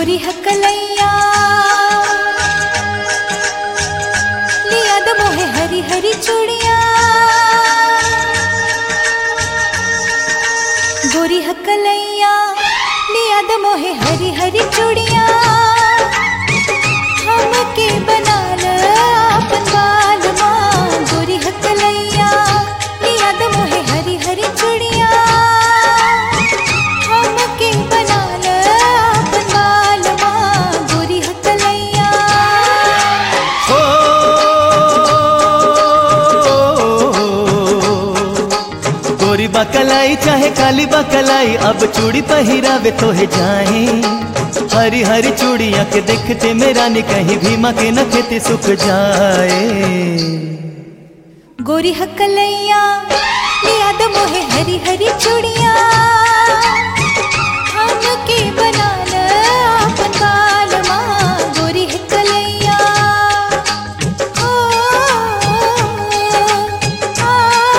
गोरी हकलैया लिया द मोहे हरी हरी चूड़िया गोरी हकलैया लिया द मोहे हरी हरी चूड़िया हमके बना ल अपन बाल माँ गोरी हकलैया लिया द मोहे हरी हरी चूड़िया हमके बना ल अपन बाल माँ गोरी हकलैया हो गोरी बकलाई चाहे काली बकलाई अब चूड़ी पहिरावे तोहे जाए हरी हरी चूड़िया के देखते मेरा नि कहीं भीमा के नखते सुख जाए गोरी हकलैया लिया द मोहे हरी हरी चूड़िया हमके बना ल अपन बाल माँ गोरी हकलैया ओ, आ,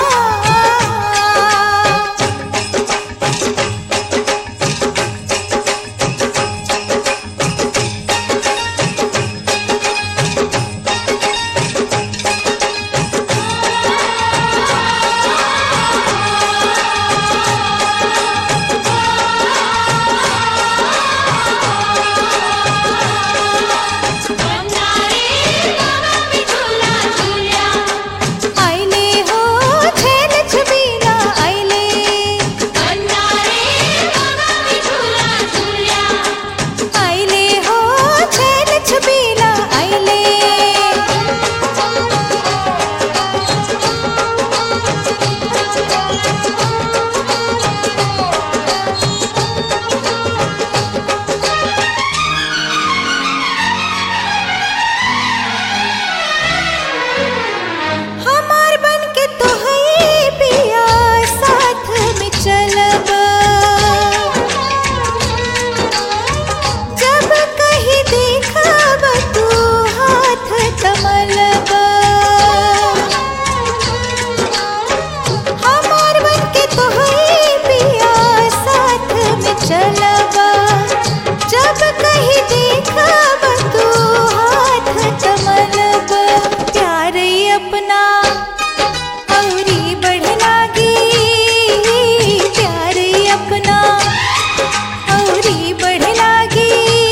आइले हो छेल छबीला आइले आइले हो छेल छबीला आइले हमार बन के तो है पिया साथ में चलब जब कहीं देखब तू हाथ तमलब हमार बन के तो है पिया साथ में चलब जब कहीं देखब तू हाथ तमलब प्यार ही अपना औरी बढ़ लागी प्यार ही अपना औरी बढ़ लागी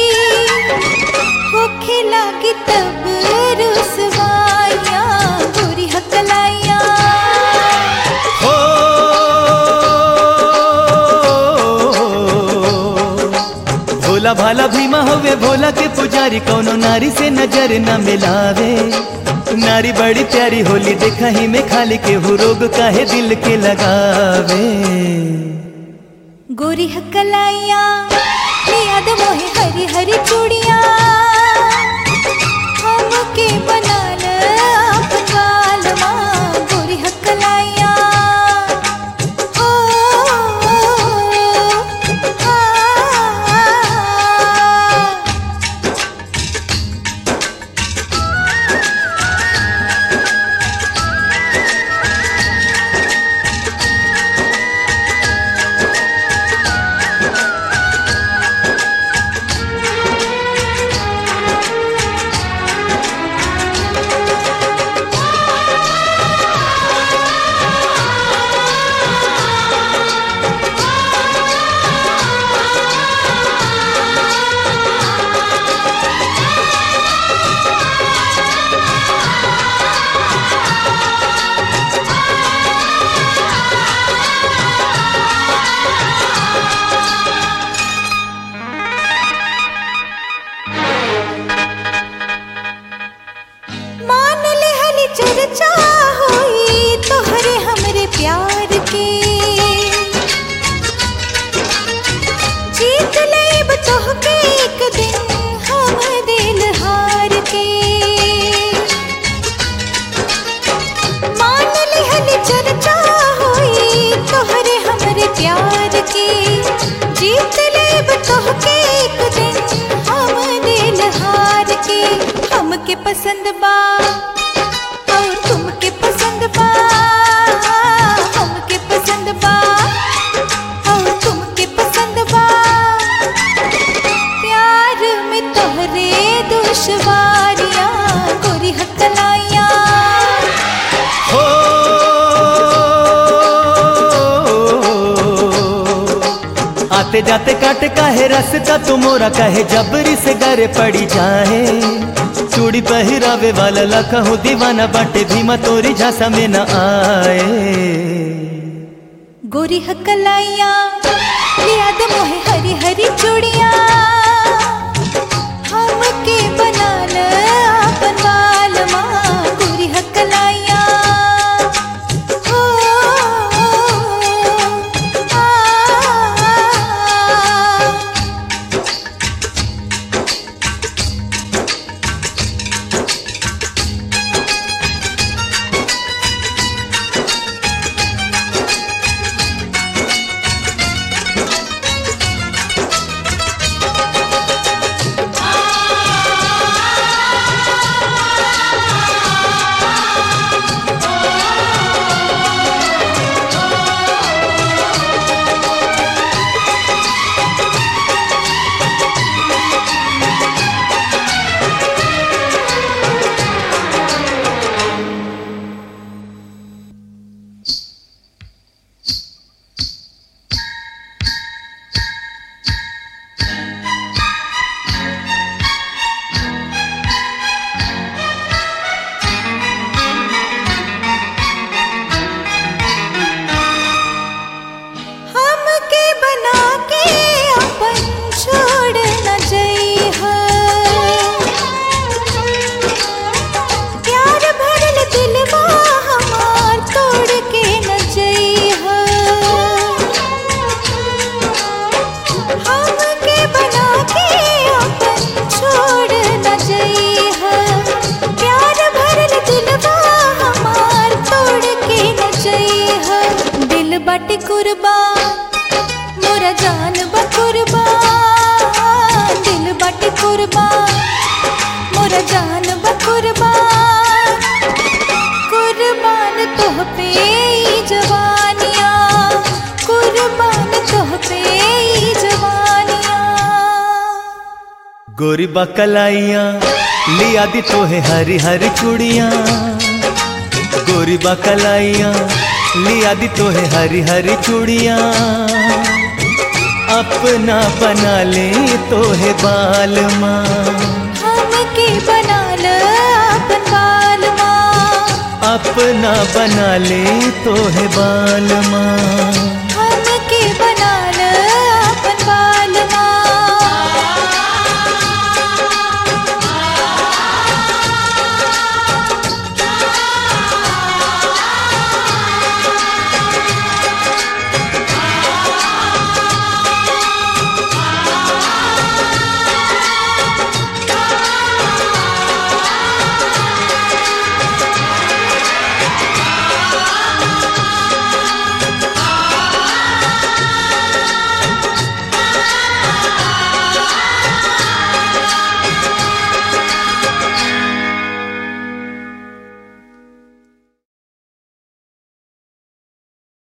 होखे लागी तब रुसवाइयाँ गोरी हकलाइयाँ हो भोला भाला भीमा होवे भोला के पुजारी कौनो नारी से नजर न मिलावे नारी बड़ी प्यारी होली देखा ही में खाली के हु रोग काहे दिल के लगावे गोरी हकलाइया याद मोहे हरी हरी चूड़िया हमके बना ल अपन बाल माँ गोरी हकलाइया ओ, आ, आते जाते काटे काहे रास्ता तुमोरा कहे जबरी से गरे पड़ी जाए चूड़ी पहिरावे वाला लखहू दीवाना बाटे भीमा तोरी झांसा में न आए गोरी हकलाइया याद मोहे हरी हरी चूड़िया हमके बना ल आपन बाल माँ गोरी हकलाइया ओ, आ, हमके बना के अपन छोड़ न जइहा प्यार भरल दिलवा हमार तोड़ के न जइहा हमके बना के अपन छोड़ न जइहा प्यार भरल दिलवा हमार तोड़ के न जइहा दिल बाटे कुर्बान मोरा जान बा कुर्बान दिल बाटे कुर्बान मोरा जान बा कुर्बान कुर्बान तोह पे ई जवानिया कुर्बान तोह पे ई जवानिया गोरी बकलाइया लिया दी तोहे हरी हरी चूड़िया गोरी बकलाइया लिया दी तोहे हरी हरी चूड़िया अपना बना ले तोहे बाल माँ हमके बना ल आपन बाल माँ अपना बना ले तोहे बाल माँ